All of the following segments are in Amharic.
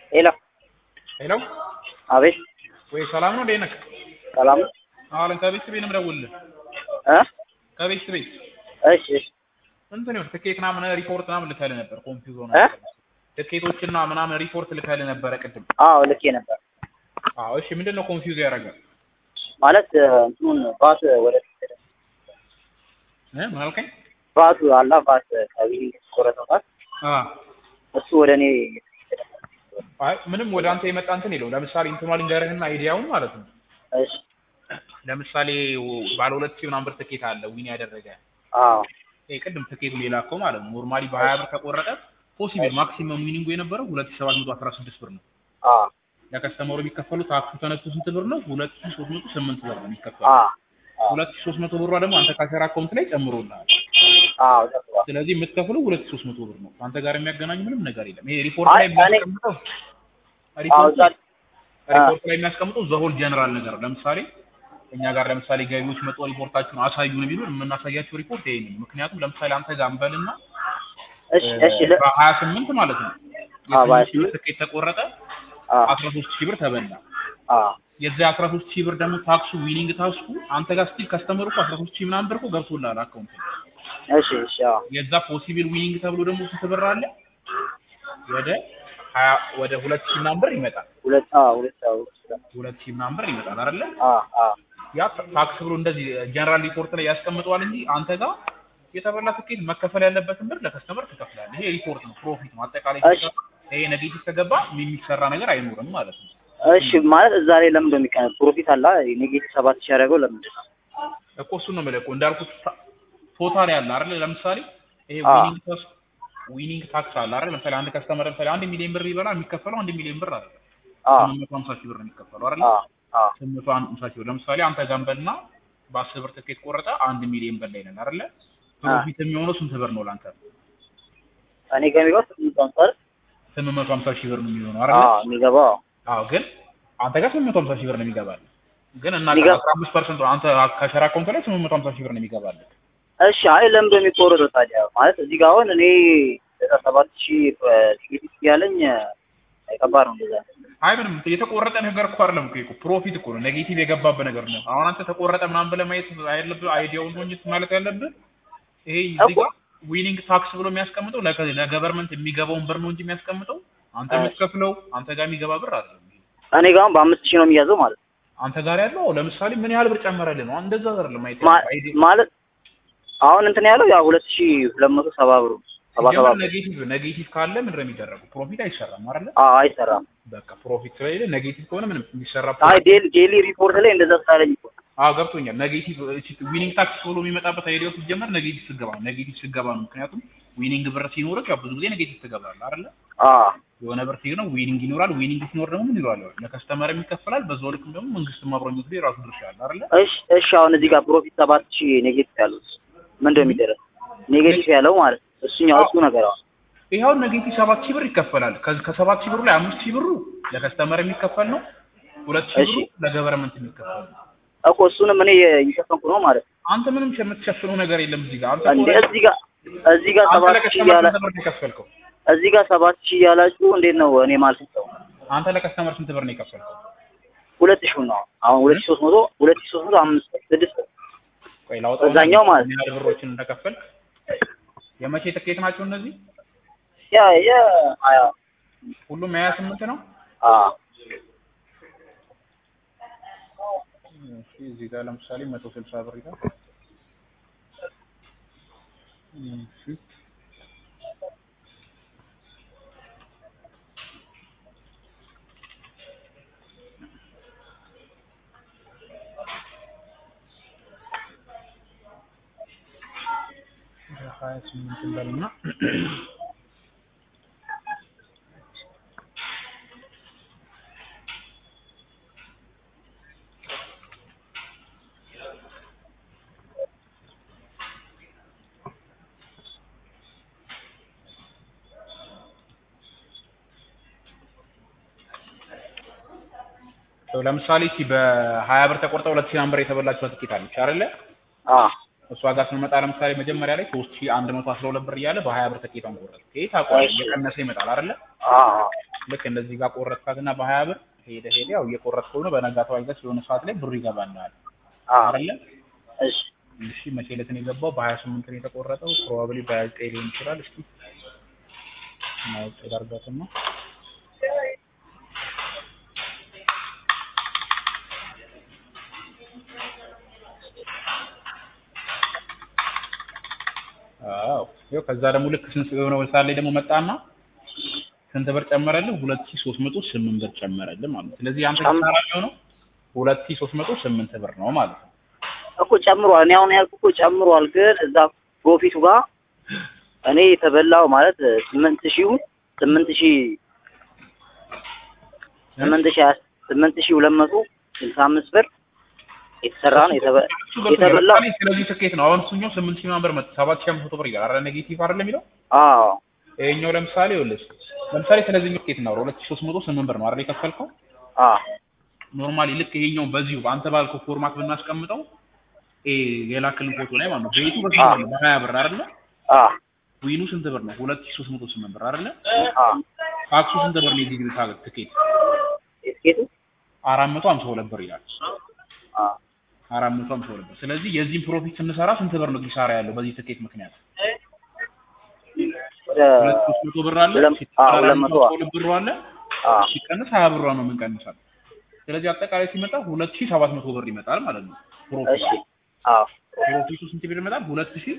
ሄሎ ሄሎ አቤት ወይ ሰላም ነው እንዴት ነህ? ሰላም ነው አለን ከቤት ቤት ነው የምደውልልህ። እ ከቤት ቤት እሺ እሺ እንትን ይኸውልህ ትኬት ምናምን ሪፖርት ምናምን ልከልህ ነበር። ኮንፊውዝ ሆነ እ ትኬቶችና ምናምን ሪፖርት ልከልህ ነበረ ቅድም። አዎ ልኬ ነበር አዎ እሺ፣ ምንድን ነው ኮንፊውዝ ያደርጋል? ማለት እንትኑን ባት ወደ እ ምን አልከኝ? ባቱ አላ ባት ከቢሊንግ ቆረጠው ባት አ እሱ ወደ እኔ አይ ምንም ወደ አንተ የመጣ እንትን የለውም። ለምሳሌ እንትኗ ልንገርህና አይዲያውን ማለት ነው። እሺ ለምሳሌ ባለ ሁለት ሺህ ምናምን ብር ትኬት አለ ዊን ያደረገ አዎ ይሄ ቅድም ትኬቱ የላከው ማለት ነው። ኖርማሊ በሀያ ብር ከቆረጠ ፖሲብል ማክሲመም ዊኒንጉ የነበረው ሁለት ሺህ ሰባት መቶ አስራ ስድስት ብር ነው። አዎ ለከስተመሩ የሚከፈሉት ታክሱ ተነስቶ ስንት ብር ነው? ሁለት ሺህ ሶስት መቶ ስምንት ብር ነው የሚከፈለው። አዎ ሁለት ሺህ ሶስት መቶ ብሯ ደግሞ አንተ ካሸራ አካውንት ላይ ጨምሮልሃል። አዎ ተጥሯል ስለዚህ የምትከፍለው ሁለት ሺህ ሶስት መቶ ብር ነው። ከአንተ ጋር የሚያገናኝ ምንም ነገር የለም። ይሄ ሪፖርት አይ ላይ እኔ- የሚያስቀምጠው አዎ ሪፖርት እዛ ሪፖርት ላይ የሚያስቀምጠው ዘሆል ጀነራል ነገር ነው። ለምሳሌ እኛ ጋር ለምሳሌ ገቢዎች መጥቶ ሪፖርታችሁን አሳዩን ቢሉን የምናሳያቸው ሪፖርት ይሄ ነው። ምክንያቱም ለምሳሌ አንተ ጋር እንበልና እሺ እሺ ለ በሀያ ስምንት ማለት ነው አዎ፣ በሀያ የስምንት ሺህ ብር ስምንት ትኬት ተቆረጠ አዎ አስራ ሶስት ሺህ ብር ተበላ። አዎ የዚያ አስራ ሶስት ሺህ ብር ደግሞ ታክሱ ዊኒንግ ታክሱ አንተ ጋር ስቲል ከስተመሩ እኮ አስራ ሶስት ሺህ ምናምን ብር እኮ ገብቶልሃል አካውንት ላይ። እሺ እሺ አዎ የዛ ፖሲብል ዊኒንግ ተብሎ ደግሞ ስንት ብር አለ? ወደ ሀያ ወደ ሁለት ሺህ ምናምን ብር ይመጣል። ሁለት አዎ ሁለት አዎ ሁለት ሺህ ምናምን ብር ይመጣል አይደለ? አዎ አዎ ያ ታክስ ብሎ እንደዚህ ጀነራል ሪፖርት ላይ ያስቀምጠዋል እንጂ አንተ ጋር የተበላ ትኬት መከፈል ያለበትን ብር ለከስተመር ትከፍላለህ። ይሄ ሪፖርት ነው፣ ፕሮፊት ነው። አጠቃላይ እሺ። ይሄ ኔጌቲቭ ከገባ የሚሰራ ነገር አይኖርም ማለት ነው። እሺ ማለት እዛ ላይ ለምን እንደሚቀር ፕሮፊት አላ ኔጌቲቭ ሰባት ሺህ ያደረገው ለምንድን ነው? እኮ እሱን ነው የምልህ እኮ እንዳልኩት ታ- ቶታል ያለ አይደል? ለምሳሌ ይሄ አዎ። ዊኒንግ ታክስ ዊኒንግ ታክስ አለ አይደል? ለምሳሌ አንድ ከስተመር ለምሳሌ አንድ ሚሊዮን ብር ይበላ የሚከፈለው አንድ ሚሊዮን ብር አይደል? አዎ ስምንት መቶ ሀምሳ ሺህ ብር ነው የሚከፈለው አይደል? አዎ አዎ ስምንት መቶ ሀምሳ ሺህ ብር ለምሳሌ አንተ ገንበልና በአስር ብር ትኬት ቆረጠ አንድ ሚሊዮን ብር ላይ ነን አይደለ? ፕሮፊት የሚሆነው ስንት ብር ነው ለአንተ? እኔ ጋር የሚገባው ስምንት መቶ አይደል? ስምንት መቶ ሀምሳ ሺህ ብር ነው የሚሆነው አይደለ? አዎ የሚገባው አዎ ግን አንተ ጋር ስምንት መቶ ሀምሳ ሺህ ብር ነው የሚገባል። ግን እና የሚገባ- አስራ አምስት ፐርሰንት አንተ ከሸራ አካውንት ላይ ስምንት መቶ ሀምሳ ሺህ ብር ነው የሚገባል። እሺ አይ ለምን እንደሚቆረጠው ታዲያ ማለት እዚህ ጋር አሁን እኔ ዘጠና ሰባት ሺህ ኔጌቲቭ እያለኝ ከባድ ነው እንደዛ አይ ምንም የተቆረጠ ነገር እኮ አይደለም እኮ ፕሮፊት እኮ ነው። ኔጌቲቭ የገባበት ነገር ነው። አሁን አንተ ተቆረጠ ምናምን ብለህ ማየት ያለብህ አይዲያውን ነው እንጂ ማለት ያለብህ ይሄ እዚህ ጋር ዊኒንግ ታክስ ብሎ የሚያስቀምጠው ለገ- ለገቨርንመንት የሚገባውን ብር ነው እንጂ የሚያስቀምጠው አንተ አይ። የምትከፍለው አንተ ጋር የሚገባ ብር አይደለም። እኔ ጋር አሁን በአምስት ሺህ ነው የሚያዘው ማለት ነው አንተ ጋር ያለው ለምሳሌ ምን ያህል ብር ጨመረልህ ነው። እንደዛ አይደለም ማየት ማ- ያለብህ። አይዲ- ማለት አሁን እንትን ያለው ያው ሁለት ሺህ ሁለት መቶ ሰባ ብሩ ሰባ ሰባ ሲጀመር ብር ኔጌቲቭ ኔጌቲቭ ካለ ምንድን ነው የሚደረገው? ፕሮፊት አይሰራም አይደለ? አዎ አይሰራም በቃ ፕሮፊት ስለሌለ ኔጌቲቭ ከሆነ ምንም የሚሰራ አይ ዴሊ ዴሊ ሪፖርት ላይ እንደዛ ስላለኝ እኮ ነው። አዎ ገብቶኛል። ኔጌቲቭ ዊኒንግ ታክስ ብሎ የሚመጣበት አይዲያው ሲጀመር ኔጌቲቭ ስገባ ነው። ኔጌቲቭ ስገባ ነው። ምክንያቱም ዊኒንግ ብር ሲኖርህ ያው ብዙ ጊዜ ኔጌቲቭ ትገባለህ አይደለ? አዎ የሆነ ብር ሲኖር ዊኒንግ ይኖራል። ዊኒንግ ሲኖር ደግሞ ምን ይለዋል? ለከስተመርም ይከፈላል። በዛው ልክም ደግሞ መንግስትም አብሮ የሚወስደው የራሱ ድርሻ አለ አይደለ? እሺ እሺ አሁን እዚህ ጋር ፕሮፊት ሰባት ሺህ ኔጌቲቭ ያለው ምንድን ነው የሚደረግ ኔጌቲቭ ያለው ማለት ነው። እሱኛው እሱ ነገር አሁን ይኸው ኔጌቲቭ ሰባት ሺህ ብር ይከፈላል። ከ- ከሰባት ሺህ ብሩ ላይ አምስት ሺህ ብሩ ለከስተመር የሚከፈል ነው። ሁለት ሺህ ብሩ እሺ። ለገቨርንመንት የሚከፈል ነው። እኮ እሱንም እኔ እየሸፈንኩ ነው ማለት ነው። አንተ ምንም የምትሸፍነው ነገር የለም እዚህ ጋር አንተ እንዴ እኮ እዚህ ጋር እዚህ ጋር አንተ ሰባት ሺህ ለከስተመር ያላ ስንት ብር ነው የከፈልከው? እዚህ ጋር ሰባት ሺህ ያላችሁ እንዴት ነው እኔ ማለት ነው አንተ ለከስተመር ስንት ብር ነው የከፈልከው? ሁለት ሺህ ነው አሁን ሁለት ሺህ ሶስት መቶ ሁለት ሺህ ሶስት መቶ አምስት ስድስት ቆይ ላውጣው። እዛኛው ማለት ምን ያህል ብሮችን እንደከፈልክ የመቼ ትኬት ናቸው እነዚህ? ያ ያ ሀያ ሁሉም የሀያ ስምንት ነው። አ እሺ እዚህ ጋር ለምሳሌ መቶ ስልሳ ብር ይላል። እሺ ሀያ ስምንት እንበልና ለምሳሌ እስኪ በሀያ ብር ተቆርጠ ሁለት ሺህ ብር የተበላችው ትኬት አለች አይደለ? አ እሷ ጋር ስንመጣ ለምሳሌ መጀመሪያ ላይ ሶስት ሺህ አንድ መቶ አስራ ሁለት ብር እያለ በሀያ ብር ትኬቷን ቆረጥ። ይሄ ታውቀዋለህ፣ እሺ። እየቀነሰ ይመጣል አይደለ? አ ልክ እንደዚህ ጋር ቆረጥካትና በሀያ ብር ሄደ ሄደ ያው እየቆረጥከው ነው። በነጋታው አይገስ የሆነ ሰዓት ላይ ብሩ ይገባልሃል አዎ አይደለ? እሺ እሺ መቼ ዕለት ነው የገባው? በሀያ ስምንት ነው የተቆረጠው። ፕሮባብሊ በሀያ ዘጠኝ ሊሆን ይችላል። እስኪ ማወቅ ዳርጋትና አዎ ይኸው ከዛ ደግሞ ልክ ስንት የሆነ ሰዓት ላይ ደግሞ መጣና ስንት ብር ጨመረልህ? ሁለት ሺህ ሶስት መቶ ስምንት ብር ጨመረልህ ማለት ነው። ስለዚህ አንተ ጨም- ኪሳራ የሚሆነው ሁለት ሺህ ሶስት መቶ ስምንት ብር ነው ማለት ነው። እኮ ጨምሯል። እኔ አሁን ያልኩህ እኮ ጨምሯል፣ ግን እዛ ፕሮፊቱ ጋር እኔ የተበላው ማለት ስምንት ሺው ስምንት ሺህ ስምንት ሺህ ሀያ- ስምንት ሺህ ሁለት መቶ ስልሳ አምስት ብር የተሰራ ነው የተበ- እሱ ገብቶኛል። የተበላው ለምሳሌ ስለዚህ ትኬት ነው። አሁን እሱኛው ስምንት ሺህ ምናምን ብር መጣ ሰባት ሺህ አምስት መቶ ብር ይላል። አረ ኔጌቲቭ አይደለም የሚለው አዎ ይሄኛው ለምሳሌ ይኸውልህ ለምሳሌ ስለዚህኛው ትኬት ነው ሁለት ሺህ ሶስት መቶ ስምንት ብር ነው አይደል የከፈልከው? አዎ ኖርማሊ ልክ ይሄኛው በዚሁ በአንተ ባልከው ፎርማት ብናስቀምጠው ይሄ የላክልን ፎቶ ላይ ማለት ነው ቤቱ በስንት ብር ነው? በሀያ ብር አይደለ? አዎ ዊኑ ስንት ብር ነው? ሁለት ሺህ ሶስት መቶ ስምንት ብር አይደለ? አዎ ታክሱ ስንት ብር ነው? የዚህ ግቢ ታክስ ትኬት የትኬቱ አራት መቶ ሀምሳ ሁለት ብር ይላል። አዎ አራት መቶ ሀምሳ ሁለት ብር። ስለዚህ የዚህን ፕሮፊት ስንሰራ ስንት ብር ነው ኪሳራ ያለው በዚህ ትኬት ምክንያት? ወደ ሁለት ሶስት መቶ ብር አለ ሁለት- ሲቀነስ አዎ፣ ሁለት አራት መቶ መቶ ሁለት ብር አለ አዎ ሲቀነስ ሀያ ብሯ ነው የምንቀንሳል። ስለዚህ አጠቃላይ ሲመጣ ሁለት ሺህ ሰባት መቶ ብር ይመጣል ማለት ነው። ፕሮፊት እሺ አዎ ፕሮፊቱ ስንት ብር ይመጣል? ሁለት ሺህ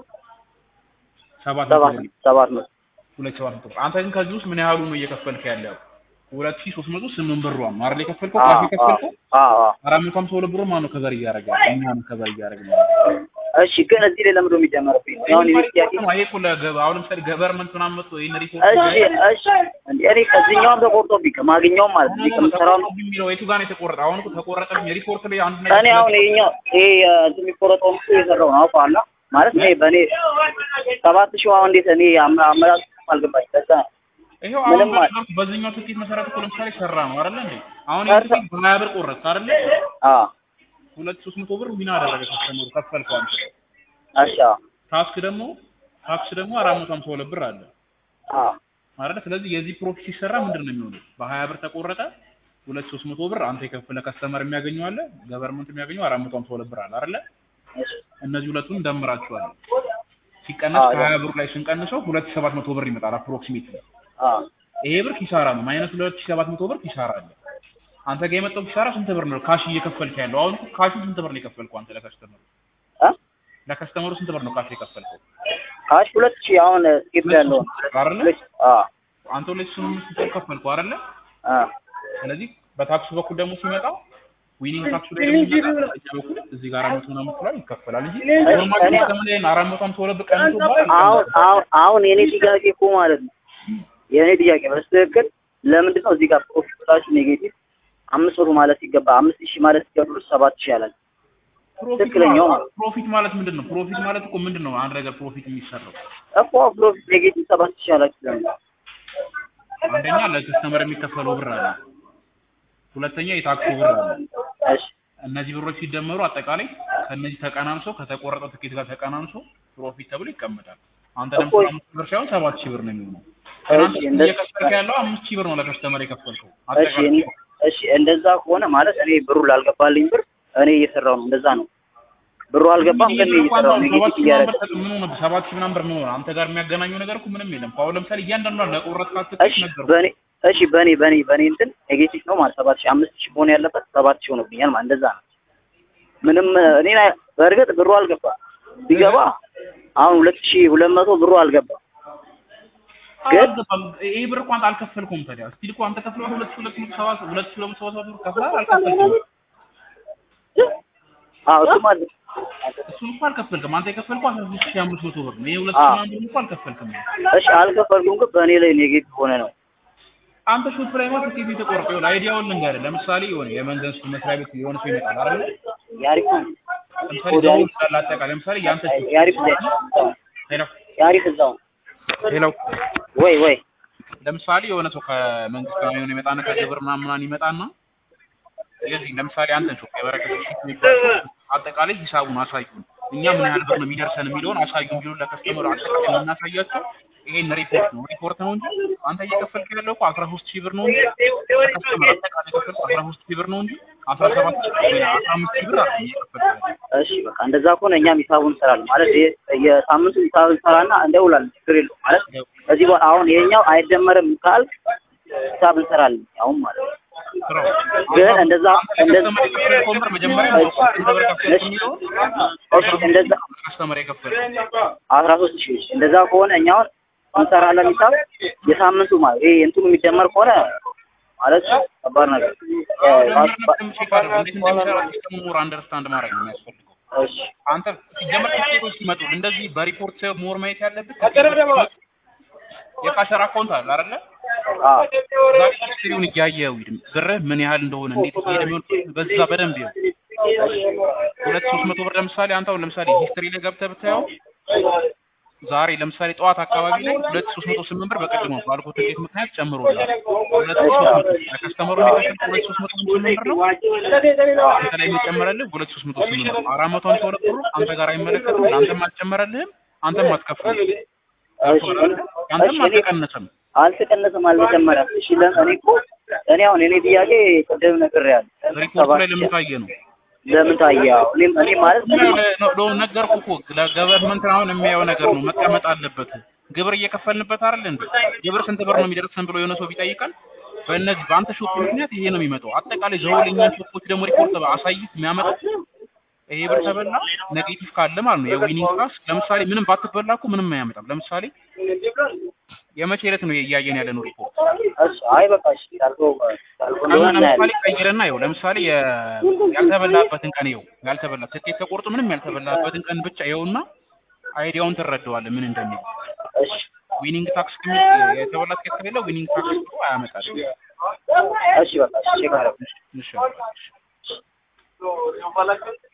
ሰባት መቶ ሰባት ብር ሰባት መቶ ሁለት ሺህ ሰባት መቶ ብር። አንተ ግን ከዚህ ውስጥ ምን ያህሉ ነው እየከፈልክ ያለው? ሁለት ሺህ ሶስት መቶ ስምንት ብሯ ነው አይደል የከፈልከው? አዎ ካሽ የከፈልከው አዎ አዎ አራት መቶ ሀምሳ ሁለት ብር ማን ነው ከበር እያደረገ ያለው? እኛ ነው ከበር እያደረግን ያለው። እሺ ግን እዚህ ላይ ለምንድን ነው የሚጨመርብኝ? አሁን የኔ ጥያቄ ይሄ እኮ ለገ- አሁን ለምሳሌ ገቨርንመንት ምናምን መጥቶ ይሄን ሪፖርት እሺ እሺ እንዴ እኔ ከዚህኛውም ተቆርጦብኝ ከማግኘውም ማለት ነው ከምሰራው የሚለው የቱ ጋር ነው የተቆረጠ? አሁን እኮ ተቆረጠብኝ ሪፖርት ላይ አንድ ነገር እኔ አሁን ይሄኛው ይሄ እንትን የሚቆረጠውን እኮ የሰራው ነው አውቀዋለሁ ማለት እኔ በእኔ ሰባት ሺህ አሁን እንዴት እኔ አመ- አመላልስ አልገባኝ በዛ ይሄው አሁን ምንም ማለት- በነገርኩህ በዚህኛው ትኬት መሰረት እኮ ለምሳሌ ሰራ ነው አይደለ እንዴ? አሁን ሰርታ- ይሄ ትኬት በሀያ ብር ቆረጥክ አይደለ? አዎ ሁለት ሶስት መቶ ብር ዊና አደረገ ከስተመሩ ከፈልከው አንተ። እሺ አዎ ታክስ ደግሞ ታክስ ደግሞ አራት መቶ ሀምሳ ሁለት ብር አለ አዎ አይደለ? ስለዚህ የዚህ ፕሮፊት ሲሰራ ምንድን ነው የሚሆነው? በሀያ ብር ተቆረጠ ሁለት ሶስት መቶ ብር አንተ የከፈለ ከስተመር የሚያገኘው አለ፣ ገቨርንመንት የሚያገኘው አራት መቶ ሀምሳ ሁለት ብር አለ አይደለ? እሺ እነዚህ ሁለቱን እንደምራቸዋለን። ሲቀነስ አዎ፣ ከሀያ ብር ላይ ስንቀንሰው ሁለት ሺህ ሰባት መቶ ብር ይመጣል አፕሮክሲሜትሊ። አዎ ይሄ ብር ኪሳራ ነው። ማይነስ ሁለት ሺህ ሰባት መቶ ብር ኪሳራ አለ። አንተ ጋር የመጣው ኪሳራ ስንት ብር ነው? ካሽ እየከፈልክ ያለው አሁን እኮ ካሹ ስንት ብር ነው የከፈልከው አንተ ለከስተመሩ? እ ለከስተመሩ ስንት ብር ነው ካሽ የከፈልከው? ካሽ ሁለት ሺህ አሁን ስኬት ያለው አይደለ? አዎ አንተ ሁለት ሺህ ስምንት መቶ ብር ከፈልከው አይደለ? አዎ ስለዚህ በታክሱ በኩል ደግሞ ሲመጣ ዊኒንግ ታክሱ ላይ ደግሞ ሲመጣ በእኛ በኩል እዚህ ጋር አራት መቶ ምናምን ብር ይከፈላል እንጂ ኖርማሊ እኔ- ከስተመር ላይ አራት መቶ ሃምሳ ሁለት ብር ቀንሶ በኋላ አሁን አሁን አሁን የኔ ጥያቄ እኮ ማለት ነው የኔ ጥያቄ በስትክክል ለምንድን ነው እዚህ ጋር ፕሮፊት ብላችሁ ኔጌቲቭ አምስት መቶ ማለት ሲገባ አምስት ሺህ ማለት ሲገባ ሰባት ሺህ ያላል ፕሮፊት ትክክለኛው ማለት- ማለት ፕሮፊት ማለት ምንድን ነው? ፕሮፊት ማለት እኮ ምንድን ነው? አንድ ነገር ፕሮፊት የሚሰራው እኮ ፕሮፊት ኔጌቲቭ ሰባት ሺህ ያላችሁ ለምን አንደኛ ለከስተመር የሚከፈለው ብር አለ፣ ሁለተኛ የታክሱ ብር አለ። እሺ እነዚህ ብሮች ሲደመሩ አጠቃላይ ከእነዚህ ተቀናንሶ ከተቆረጠው ትኬት ጋር ተቀናንሶ ፕሮፊት ተብሎ ይቀመጣል። አንተ እኮ- ለምሳሌ አምስት ብር ሳይሆን ሰባት ሺህ ብር ነው የሚሆነው። ትናንት እሺ፣ እንደ- እየከፈልክ ያለው አምስት ሺህ ብር ነው ለከስተመር የከፈልከው እሺ አጠቃላይ እን- እሺ እንደዛ ከሆነ ማለት እኔ ብሩ ላልገባልኝ ብር እኔ እየሰራው ነው እንደዛ ነው ብሩ አልገባም ግን እኔ እየሰራው ነው ኔጌቲቭ እያደረገ ምን ሆነ? ሰባት ሺህ ምናምን ብር ምን ሆነ? አንተ ጋር የሚያገናኘው ነገር እኮ ምንም የለም። አሁን ለምሳሌ እያንዳንዷን ለቆረጥካት ትኬት እሺ ነገርኩህ። በእኔ እሺ በእኔ በእኔ በእኔ እንትን ኔጌቲቭ ነው ማለት ሰባት ሺህ አምስት ሺህ መሆን ያለበት ሰባት ሺህ ሆኖብኛል ማለት እንደዛ ነው ምንም እኔ ላይ- በእርግጥ ብሩ አልገባ ቢገባ አሁን ሁለት ሺህ ሁለት መቶ ብሩ አልገባ ግን- አልገባም። ይሄ ብር እኮ አንተ አልከፈልኩም። ታዲያ እስቲ እኮ አንተ ከፍለህ ሁለት ሺህ ሁለት መቶ ሰባ ሁለት ሺህ ሁለት መቶ ሰባ ሰባት ብር ከፍለሃል አልከፈልኩም። አዎ እሱም አለ እሱን እኮ አልከፈልክም። አንተ የከፈልከው አስራ ሶስት ሺህ አምስት መቶ ብር ነው። ይሄ ሁለት አዎ። ሺህ ምናምን ብር እኮ አልከፈልክም። እሺ አልከፈልኩም ግን በእኔ ላይ ኔጌቲቭ ሆነ ነው አንተ ሾፕ ላይ ማለት ትኬት የተቆረጠው ይኸውልህ፣ አይዲያውን ልንገርህ። ለምሳሌ የሆነ የመንግስት መስሪያ ቤት የሆነ ሰው ይመጣል አይደል? የአሪፍ ለምሳሌ ወደ ደውል ስላለ አጠቃላይ ለምሳሌ ያንተ የአሪፍ ሄሎ የአሪፍ እዛው ሄሎ ወይ ወይ ለምሳሌ የሆነ ሰው ከመንግስት ጋር የሆነ ይመጣና ከግብር ምናምን ምናምን ይመጣና የዚህ ለምሳሌ አንተን ሾፕ የበረከት ሺት የሚባል አጠቃላይ ሂሳቡን አሳዩን፣ እኛ ምን ያህል ብር ነው የሚደርሰን የሚለውን አሳዩን ቢሉን ለከስተመሩ አጠቃላይ የምናሳያቸው ይሄን ሪፖርት ነው ሪፖርት ነው እንጂ አንተ እየከፈልክ ያለው እኮ አስራ ሶስት ሺህ ብር ነው እንጂ ከስተመር አጠቃላይ የከፈልከው አስራ ሶስት ሺህ ብር ነው እንጂ አስራ ሰባት ሺህ ወይ አስራ አምስት ሺህ ብር አይደለም እየከፈልክ ያለው። እሺ በቃ እንደዛ ከሆነ እኛም ሂሳቡን እንሰራለን ማለት የ- የሳምንቱ ሂሳብ እንሰራና እንደውላለን ችግር የለውም ማለት ከዚህ በኋላ አሁን ይሄኛው አይደመርም ካልክ ሂሳብ እንሰራለን አሁን ማለት ነው ስራው ግን እንደዛ እንደዛ ከስተመር የከፈልከውን ብር መጀመሪያ ማወቅ ስንት ብር ከፈልክ የሚለውን ኦኬ እንደዛ ከስተመር የከፈልከው አስራ ሶስት ሺህ እንደዛ ከሆነ እኛ አሁን እንሰራለን ሂሳብ የሳምንቱ ማለት ይሄ እንትኑ የሚደመር ከሆነ ማለት ከባድ ነገር ሞር አንደርስታንድ ማድረግ ነው የሚያስፈልገው። እሺ አንተ ሲጀመር ትኬቶች ሲመጡ እንደዚህ በሪፖርት ሞር ማየት ያለብህ የካሸር አካውንት አለ አይደለ? አዎ እዛ ሂስትሪውን እያየው ብርህ ምን ያህል እንደሆነ እንዴት እየሄደ የሚሆን በዛ በደንብ ይኸው። ሁለት ሶስት መቶ ብር ለምሳሌ አንተ አሁን ለምሳሌ ሂስትሪ ላይ ገብተህ ብታየው ዛሬ ለምሳሌ ጠዋት አካባቢ ላይ ሁለት ሶስት መቶ ስምንት ብር በቀድሞ ባልኩት ትኬት ምክንያት ጨምሮላል። ሁለት ሶስት መቶ ለከስተመሩ የሚከፍል ሁለት ሶስት መቶ ስምንት ብር ነው። አንተ ላይ የሚጨመረልህ ሁለት ሶስት መቶ ስምንት ብር ነው። አራት መቶ ሃምሳ ሁለት ብሩ አንተ ጋር አይመለከትም። ለአንተም አልጨመረልህም፣ አንተም አትከፍልም። እሺ አንተም እሺ እኔ አልተቀነሰም። አልተቀነሰም አልተጨመረም እሺ ለ- እኔ እኮ እኔ አሁን እኔ ጥያቄ ቅድም ነግሬሃለሁ ሪፖርቱ ላይ ለምን ታየ ነው? ለምን ታየው እኔም እኔ ማለት ሎ ነገርኩህ እኮ ለገቨርንመንት አሁን የሚያየው ነገር ነው መቀመጥ አለበት። ግብር እየከፈልንበት አይደል እንዴ? ግብር ስንት ብር ነው የሚደርሰን ብሎ የሆነ ሰው ቢጠይቀን በእነዚህ በአንተ ሾፕ ምክንያት ይሄ ነው የሚመጣው። አጠቃላይ ዘውልኛን ሾፖች ደግሞ ሪፖርት አሳይት የሚያመጡት ይሄ ብር ተበላ ኔጌቲቭ ካለ ማለት ነው የዊኒንግ ክላስ ለምሳሌ ምንም ባትበላ እኮ ምንም አያመጣም። ለምሳሌ የመቼ ዕለት ነው እያየን ያለ ነው ሪፖርት እሺ አይ በቃ እሺ ያልከው ያልከው ቀኑ እንደሆነ ለምሳሌ እናያለን ቀይረና ይኸው ለምሳሌ የ- ያልተበላበትን ቀን ይኸው ያልተበላ ትኬት ተቆርጦ ምንም ያልተበላበትን ቀን ብቻ ይኸውና አይዲያውን ትረዳዋለህ ምን እንደሚል እሺ ዊኒንግ ታክስ ከሚ የተበላ ትኬት ከሌለ ዊኒንግ ታክስ ብሎ አያመጣል። እሺ በቃ እሺ ቼክ አደረኩ እሺ